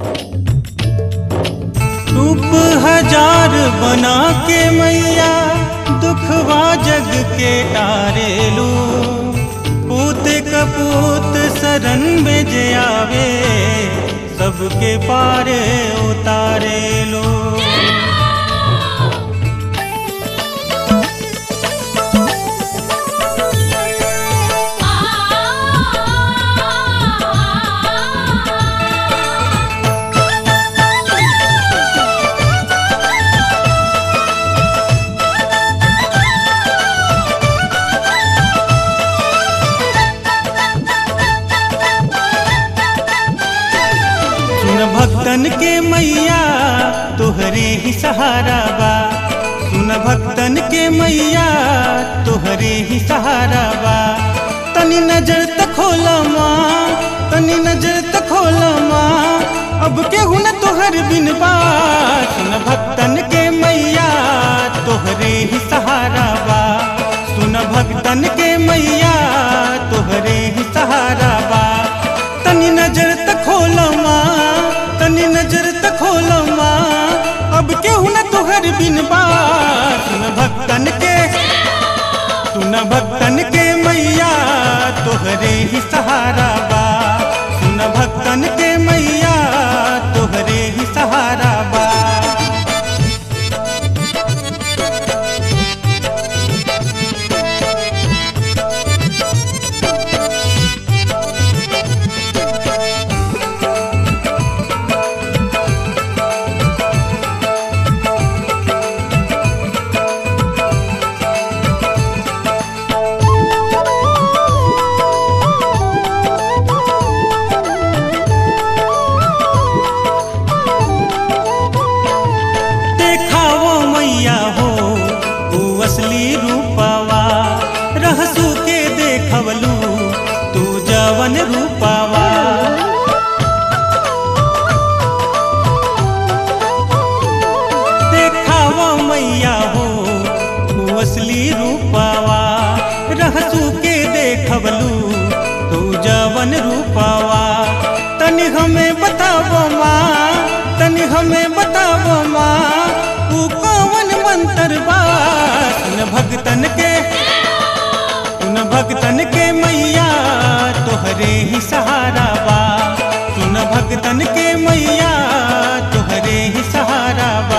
रूप हजार बना के मैया दुखवा जग के तारेलू पूत कपूत शरण में जे आवे सबके पारे उतारेलू सुन भक्तन के मैया तोहरे ही सहारा बा सुन भक्तन के मैया तोहरे ही सहारा बा तनी नजर तक खोला माँ तनी नजर तक खोला माँ अब केहू न तोहर बिन बा सुन भक्तन के मैया तोहरे ही सहारा बा सुन भक्तन के मैया तोहरे ही सहारा बा तनी नजर तक खोला माँ तनी नजर तक खोला माँ अब केहू न तोहर बिन बा सुन भक्तन के सुन भक्तन के मैया तोहरे ही सहारा बा सुन भक्तन के मैया तोहरे ही सहारा बा देखावो मैया हो तू असली रूपावा रहसू के देखवलू तू जवन रूपावा देखावो मैया हो तू असली रूपावा रहसू के देखवलू तू जवन रूपावा तनि हमें बतावो माँ तनि हमें बतावो माँ तू कौन मंत्र बा सुन भगतन के सुन भगतन के मैया तोहरे ही सहारा बा सुन भगतन के मैया तोहरे ही सहारा बा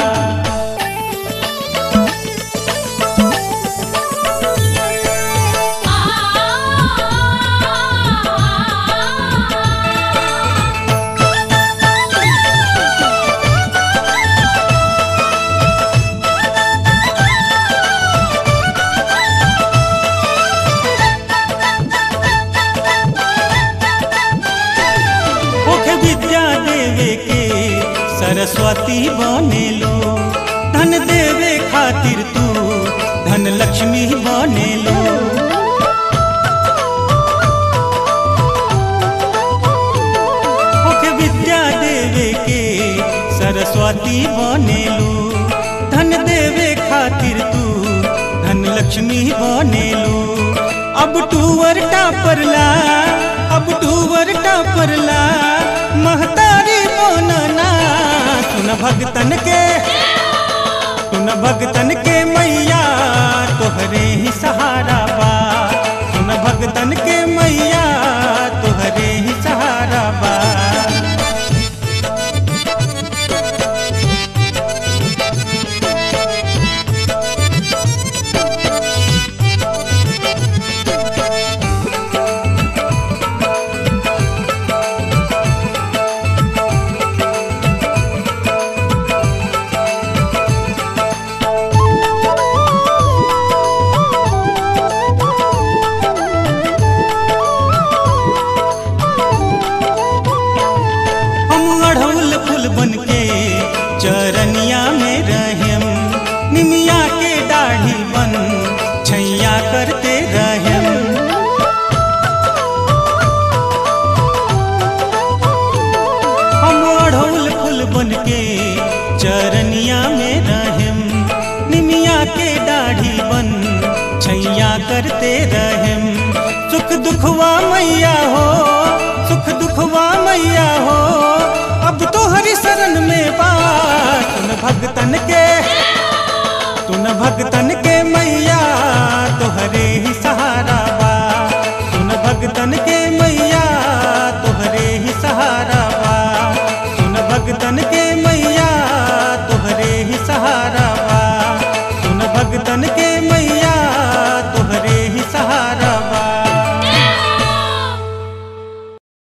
ओखे विद्या देवे के सरस्वती बनेलो धन देवे खातिर तू धन लक्ष्मी बनेलो ओखे विद्या देवे के सरस्वती बनेलो धन देवे खातिर तू धन लक्ष्मी बनेलो अब टूवर टापरला अब टूवर टापरला महतारी बनना सुन भगतन के सुन भगतन के मैया तोहरे ही सहारा बा सुन भगतन के मैया तोहरे ही सहारा बा हम अढ़ौल फूल बन के चरनिया में रहेम निमिया के दाढ़ी बन छैया करते रहेम हम अढ़ौल फूल बन के चरनिया में रहेम निमिया के दाढ़ी बन छैया करते रहेम सुख दुखवा मैया हो सुख दुखवा मैया हो अब भगतन के सुन भगतन के